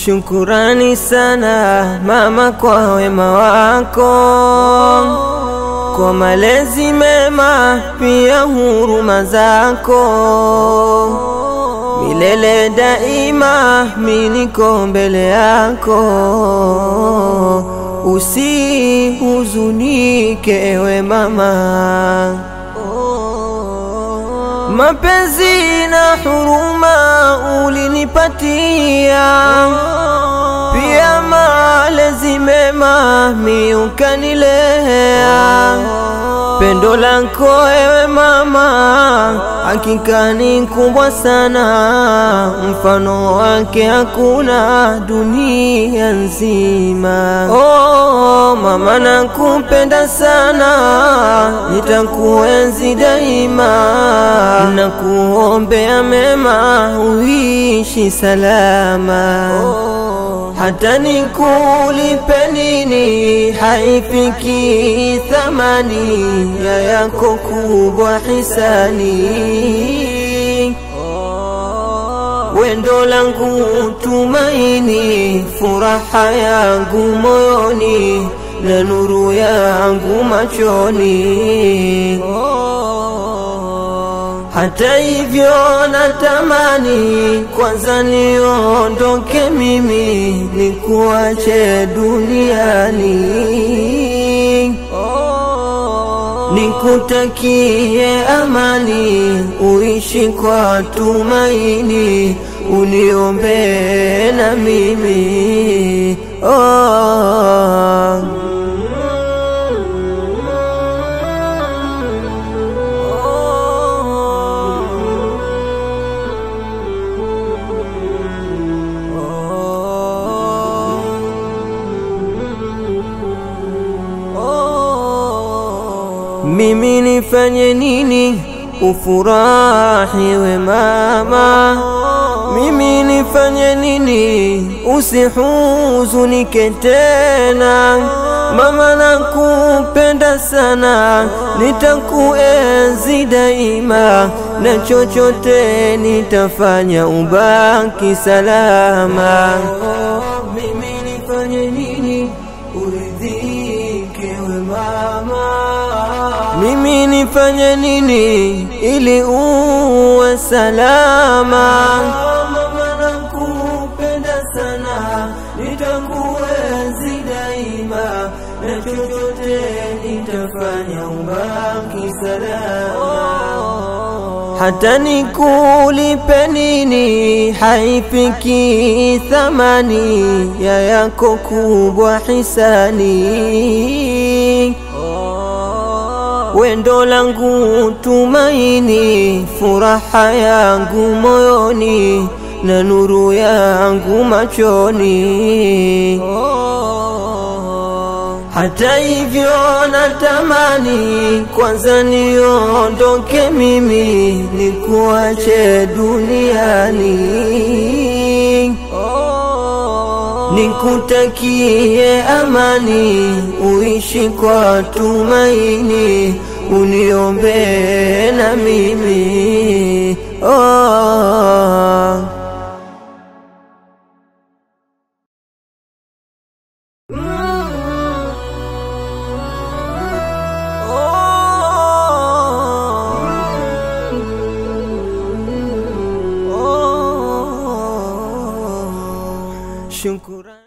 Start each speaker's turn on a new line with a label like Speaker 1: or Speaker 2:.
Speaker 1: Shukurani sana mama kwa wema wako, kwa malezi mema, pia huruma zako. Milele daima miniko mbele yako, usihuzunike ewe mama. Mapenzi na huruma ulinipatia, pia malezi mema mi ukanilea. Pendo lako ewe mama, hakika ni kubwa sana, mfano wake hakuna dunia nzima. Oh, mama nakupenda sana, nitakuenzi daima, nakuombea mema, uishi salama hata nikulipe nini haifiki thamani ya yako kubwa hisani. Wendo langu tumaini, furaha yangu moyoni na nuru yangu machoni. Hata hivyo natamani kwanza niondoke mimi nikuache duniani, nikutakie amani, uishi kwa tumaini, uniombee na mimi oh. Mimi nifanye nini ufurahi we mama? Mimi nifanye nini usihuzunike tena? Mama nakupenda sana, nitakuenzi daima, na chochote nitafanya ubaki salama. Mimi nifanye nini uridhike we mama? Mimi nifanye nini ili uwe salama? Mama nakupenda sana, nitakuenzi daima, na chochote nitafanya ubaki salama. Hata nikulipe nini haifiki thamani ya yako kubwa hisani. Wendo langu tumaini, furaha yangu moyoni na nuru yangu machoni. Hata hivyo natamani kwanza niondoke mimi nikuache duniani, nikutakie amani, uishi kwa tumaini, uniombee na mimi oh. Shukrani.